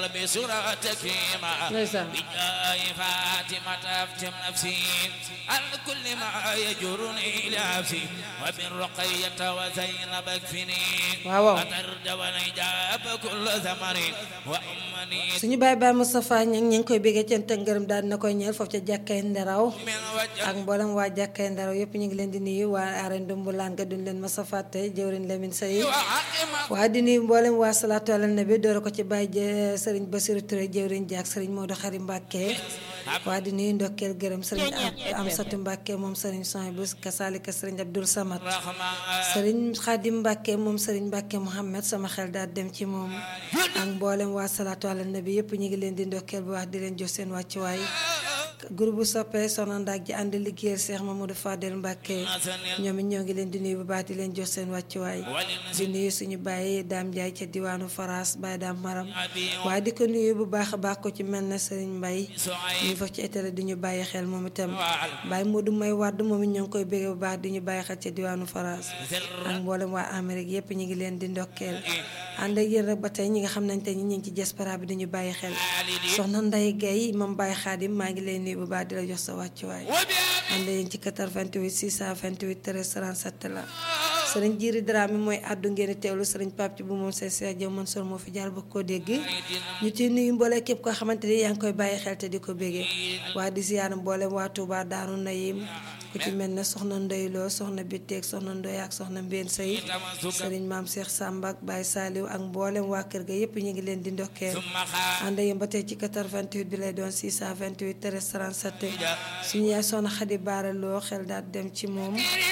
بسرعة تكريما ndeysaan بجاه فاطمة أفتم نفسي عن كل ما يجرني إلى نفسي وبالرقية وزينب اكفني waaw waaw وترد والإجاب كل ثمر وأمني suñu baay baay Moustapha ña ngi koy béggee cant ak ngërëm daal na koy ñeel foofu ca jàkkay nderaw من وجه ak mboolem waa jàkkay nderaw yëpp ñu ngi leen di nuyu waa arène Dumbulaan ga duñ leen masa fàtte jëwriñ Lamine Sey وحكم waa di nuyu mboolem waa salaatu ala nabi doora ko ci bàyyi jë sëriñ Basiru Touré jëwriñ jaak sëriñ Modou Xari Mbàkke waa di nuyu ndokkeel gërëm sëriñ am Amsatu Mbàkke moom sëriñ Soy bu kasaalika sëriñ Abdul Samad رحمة sëriñ Xaadim Mbàkke moom sëriñ Mbàkke Mouhamed sama xel daal dem ci moom ak mboolem waa salaatu ala nabi yëpp ñu ngi leen di ndokkeel bu wax di leen jox seen wàccuwaay groupe soppe soxna Ndak ji ànd liggéeyal Cheikh Mamadou Fadel Mbàkke ñoom it ñoo ngi leen di nuyu bu baax di leen jox seen wàccuwaay di nuyu suñu bàyyi daam Njaay ca diwaanu Faras Baye daam Maram waaye di ko nuyu bu baax a baax ko ci mel na sëriñ Mbay ñu fa ci étale di ñu bàyyi xel moom itam Baye Modou may wàdd moom it ñoo ngi koy béggee bu baax di ñu bàyyi xel ca diwaanu Faras ak mboolem waa Amérique yépp ñu ngi leen di ndokkeel ànd ak yéen rek ba tey ñi nga xam nañ te ñi ñu ngi ci diaspora bi dañu bàyyi xel soxna Nday Gay moom Baye Xaadim maa ngi lay nuyu bu baax di la jox sa wàccuwaay ànd yéen ci 88 628 13 37 la sëriñ Jiiri Dramé mooy àddu ngeen di teewlu sëriñ Pape ci bu moom seen Cheikh Diop Mansour moo fi jaar ba koo dégg ñu ci nuyu mboole képp koo xamante ni yaa ngi koy bàyyi xel te di ko béggee waa di ziyaar mboole waa Touba Daaru Nayim ku ci mel ne soxna Ndoyloo soxna Bitteeg soxna Ndoy ak soxna Mbeen Sey sëriñ Maam Cheikh Samba ak Baye Saliou ak mboolem waa kër ga yépp ñu ngi leen di ndokkeel ànd yéen ba tey ci 88 bi lay doon 628 13 37 suñu yaay soxna Xadi Baara Loo xel daal dem ci moom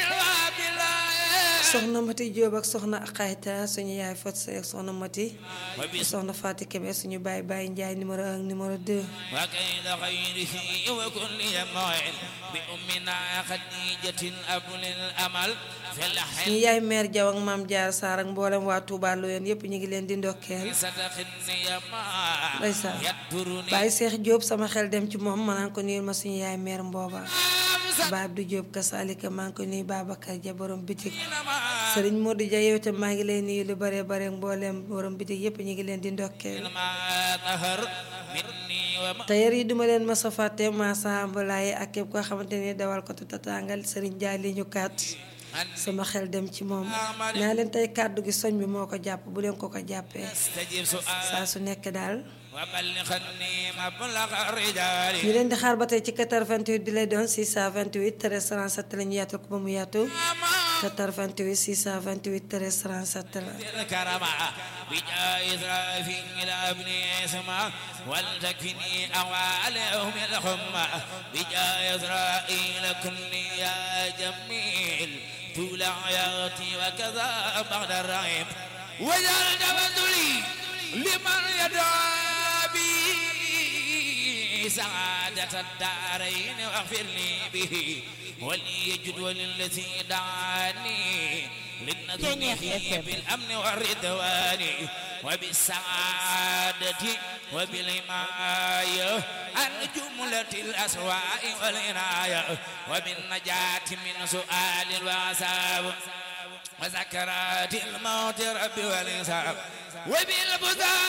soxna Mati Jóob ak soxna Xayta suñu yaay Fat Sey ak soxna Mati soxna Faati Kebe suñu baay Baay Njaay numéro 1 numéro 2 وكيد خيره وكل يمعين بأمنا خديجة أبل الأمل في الحين suñu yaay meer Jaw ak maam Jaar Saar ak mboolem waa Tuubaa Loyeen yépp ñu ngi leen di ndokkeel ستخني ما ndeysaan يدبرني Baay Seex Jóob sama xel dem ci moom ma naan ko nuyul ma suñu yaay meer mbooba Baay Abdu Jóob kasaalika maa ngi ko nuyu Babacar Ja borom bitik Sëriñ Modou Ja yow itam maa ngi lay nuyu lu bare bare mboolem borom bitik yépp ñu ngi leen di ndokkeel ما ظهر مني وما tailleur yi duma leen masa fàtte maasa ambalaay ak képp koo xamante ni dawal ko tataangal Sëriñ Jaay li ñu kaat sama xel dem ci moom naa leen tey kàddu gi soñ bi moo ko jàpp bu leen ko ko jàppee استجب سؤال saa su nekk daal وبلغني مبلغ الرجال ñu leen di xaar ba tey ci 88 bi lay doon 628 13 37 la ñu yaatal ko ba mu yaatu 88 628 13 37 la الكرم بجاه إسرافيل ابن اسمع ولتكفني أوالهم الحمى بجاه إسرائيل كل يا جميل طول حياتي وكذا بعد الرحم وجعل تبذلي لمن يدعى بي سعادة الدارين واغفر لي به وليجد وللذي دعاني للنذر فيه بالأمن والرضوان وبالسعادة وبالحماية عن جملة الأسواء والعناية وبالنجاة من سؤال وعذاب وسكرات الموت رب والحساب وبالبذار